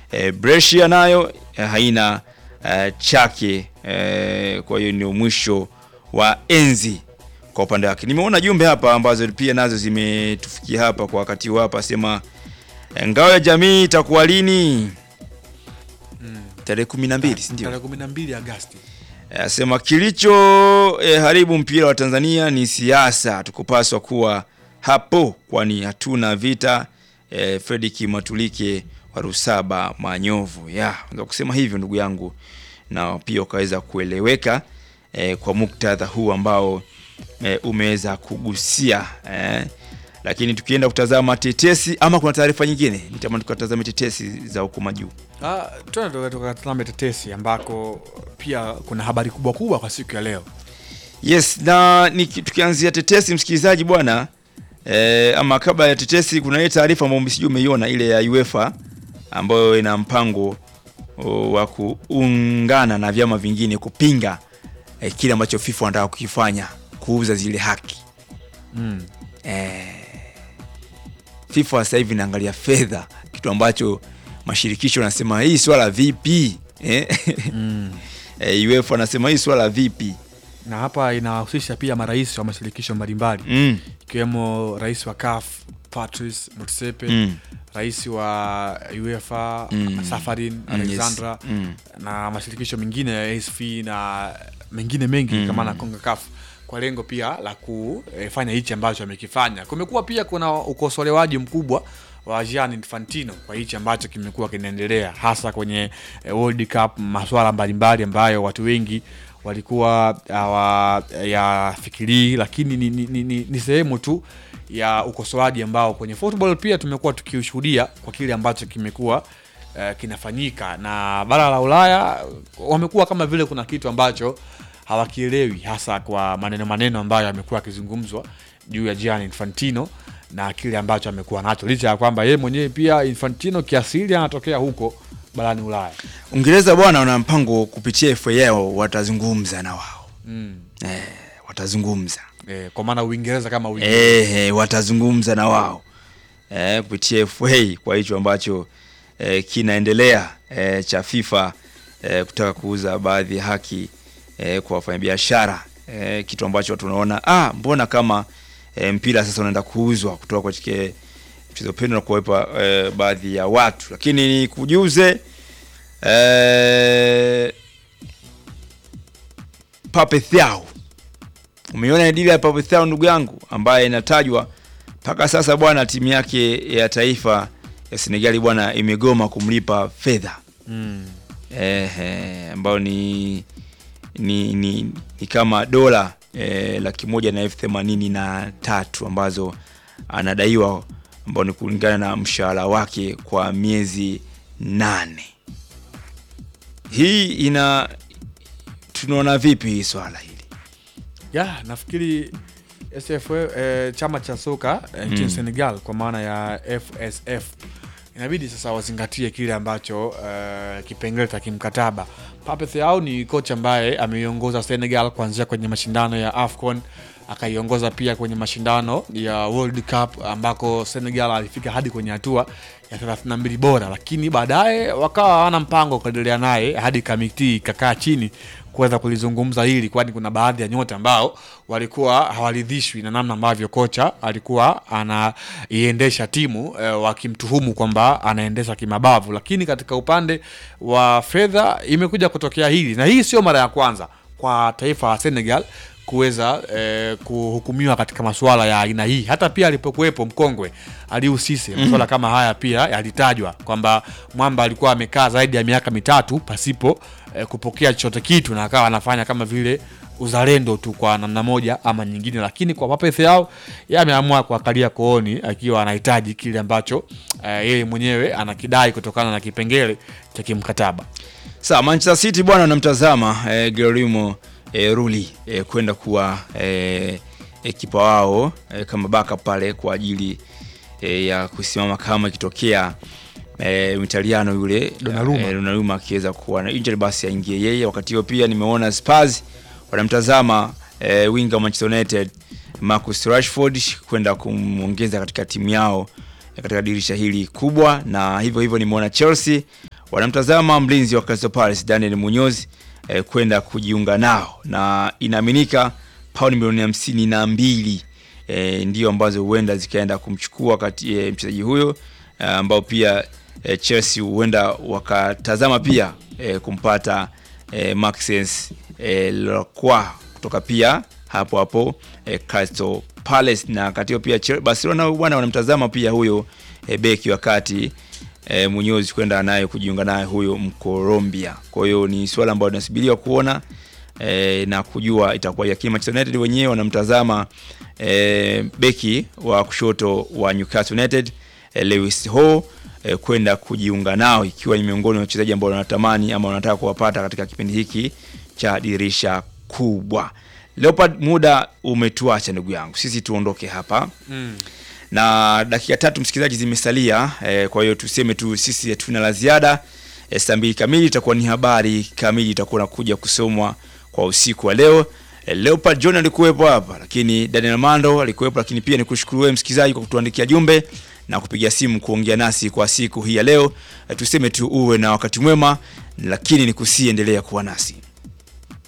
E, Brescia nayo e, haina e, chake e, kwa hiyo ndio mwisho wa enzi kwa upande wake. Nimeona jumbe hapa ambazo pia nazo zimetufikia hapa kwa wakati huu hapa, sema e, ngao ya jamii itakuwa lini? Tarehe kumi na mbili si ndio? Tarehe 12 Agosti. Asema kilicho eh, haribu mpira wa Tanzania ni siasa, tukupaswa kuwa hapo, kwani hatuna vita. Eh, Fredrick Matulike wa Rusaba Manyovu, ya unaweza kusema hivyo ndugu yangu, na pia ukaweza kueleweka eh, kwa muktadha huu ambao eh, umeweza kugusia eh. Lakini tukienda kutazama tetesi, ama kuna taarifa nyingine, nitamani tukatazame tetesi za huko majuu. Ah, tuende tukatazame tetesi ambako pia kuna habari kubwa kubwa kwa siku ya leo. Yes, na niki- tukianzia tetesi msikilizaji bwana eh, ama kabla ya tetesi kuna ile taarifa ambayo sijui umeiona ile ya UEFA ambayo ina mpango o, wa kuungana na vyama vingine kupinga eh, kile ambacho FIFA wanataka kukifanya kuuza zile haki. Mm. Eh, FIFA sasa hivi inaangalia fedha, kitu ambacho mashirikisho wanasema hii swala vipi? Eh? Mm. eh, UEFA anasema hii swala vipi? Na hapa inahusisha pia marais wa mashirikisho mbalimbali Mm. ikiwemo rais wa CAF Patrice Motsepe Mm. rais wa UEFA Mm. Safarin Mm, Alexandra yes. Mm. na mashirikisho mengine ya ASF na mengine mengi Mm. kama na CONCACAF kwa lengo pia la kufanya hichi ambacho amekifanya. Kumekuwa pia kuna ukosolewaji mkubwa wa Gianni Infantino kwa hichi ambacho kimekuwa kinaendelea hasa kwenye eh, World Cup, masuala mbalimbali ambayo watu wengi walikuwa hawayafikirii, lakini ni, ni, ni, ni, ni sehemu tu ya ukosoaji ambao kwenye football pia tumekuwa tukiushuhudia kwa kile ambacho kimekuwa eh, kinafanyika na bara la Ulaya wamekuwa kama vile kuna kitu ambacho hawakielewi hasa kwa maneno maneno ambayo yamekuwa yakizungumzwa juu ya Gianni Infantino na kile ambacho amekuwa nacho, licha ya kwamba yeye mwenyewe pia Infantino kiasili anatokea huko barani Ulaya. Uingereza bwana wana mpango kupitia FA yao watazungumza na wao Mm. eh, watazungumza Eh, kwa maana Uingereza kama Uingereza. eh, eh, watazungumza na wao eh, kupitia FA kwa hicho ambacho eh, kinaendelea eh, cha FIFA eh, kutaka kuuza baadhi ya haki eh, kwa wafanyabiashara eh, kitu ambacho tunaona ah, mbona kama eh, mpira sasa unaenda kuuzwa kutoka katika mchezo pendwa na kuwepa eh, baadhi ya watu, lakini ni kujuze eh, Pape Thiaw Umeona dili ya Pape Thiaw ndugu yangu, ambaye inatajwa mpaka sasa bwana, timu yake ya taifa ya Senegali bwana imegoma kumlipa fedha Mm. ehe, ambayo ni ni, ni, ni kama dola eh, laki moja na elfu themanini na tatu ambazo anadaiwa, ambao ni kulingana na mshahara wake kwa miezi nane. Hii ina tunaona vipi hii swala hili? ya nafikiri SFA eh, chama cha soka eh, nchini Mm. Senegal kwa maana ya FSF inabidi sasa wazingatie kile ambacho eh, kipengele cha kimkataba. Pape Thiaw ni kocha ambaye ameiongoza Senegal kuanzia kwenye mashindano ya AFCON akaiongoza pia kwenye mashindano ya World Cup ambako Senegal alifika hadi kwenye hatua ya 32 bora, lakini baadaye wakawa hawana mpango wa kuendelea naye hadi kamiti ikakaa chini kuweza kulizungumza hili, kwani kuna baadhi ya nyota ambao walikuwa hawaridhishwi na namna ambavyo kocha alikuwa anaiendesha timu e, wakimtuhumu kwamba anaendesha kimabavu. Lakini katika upande wa fedha imekuja kutokea hili, na hii sio mara ya kwanza kwa taifa la Senegal kuweza eh, kuhukumiwa katika masuala ya aina hii. Hata pia alipokuwepo mkongwe Aliou Cisse, masuala kama haya pia yalitajwa kwamba mwamba alikuwa amekaa zaidi ya miaka mitatu pasipo eh, kupokea chochote kitu na akawa anafanya kama vile uzalendo tu kwa namna moja ama nyingine, lakini kwa Pape Thiaw yeye ameamua kuangalia kooni akiwa anahitaji kile ambacho eh, yeye mwenyewe anakidai kutokana na kipengele cha kimkataba. Sawa, Manchester City bwana wanamtazama eh, Guillermo eh, Rulli eh, kwenda kuwa eh, ekipa wao eh, kama backup pale kwa ajili eh, ya kusimama kama ikitokea eh, Mitaliano yule Donnarumma. eh, Donnarumma akiweza kuwa na injury basi aingie yeye. Wakati huo pia nimeona Spurs wanamtazama eh, winga wa Manchester United Marcus Rashford kwenda kumwongeza katika timu yao eh, katika dirisha hili kubwa, na hivyo hivyo nimeona Chelsea wanamtazama mlinzi wa Crystal Palace Daniel Munoz eh, kwenda kujiunga nao na inaaminika paundi milioni hamsini na mbili eh, ndio ambazo huenda zikaenda kumchukua kati eh, mchezaji huyo eh, ambao pia eh, Chelsea huenda wakatazama pia eh, kumpata eh, Maxence eh, Lacroix kutoka pia hapo hapo eh, Crystal Palace na katika pia Chel- Barcelona bwana wanamtazama pia huyo eh, beki wakati e, Munyozi kwenda naye kujiunga naye huyo Mkolombia. Kwa hiyo ni swala ambalo linasubiriwa kuona e, na kujua itakuwa, lakini Manchester United wenyewe wanamtazama e, beki wa kushoto wa Newcastle United e, Lewis Hall e, kwenda kujiunga nao ikiwa ni miongoni mwa wachezaji ambao wanatamani ama wanataka kuwapata katika kipindi hiki cha dirisha kubwa. Leopard, muda umetuacha ndugu yangu, sisi tuondoke hapa Mm. na dakika tatu msikilizaji zimesalia eh, kwa hiyo tuseme tu sisi hatuna la ziada eh, saa mbili kamili itakuwa ni habari kamili itakuwa nakuja kusomwa kwa usiku wa leo eh, Leopard John alikuwepo hapa lakini Daniel Mando alikuwepo lakini pia nikushukuru wewe msikilizaji kwa kutuandikia jumbe na kupiga simu kuongea nasi kwa siku hii ya leo eh, tuseme tu uwe na wakati mwema lakini nikusiendelea kuwa nasi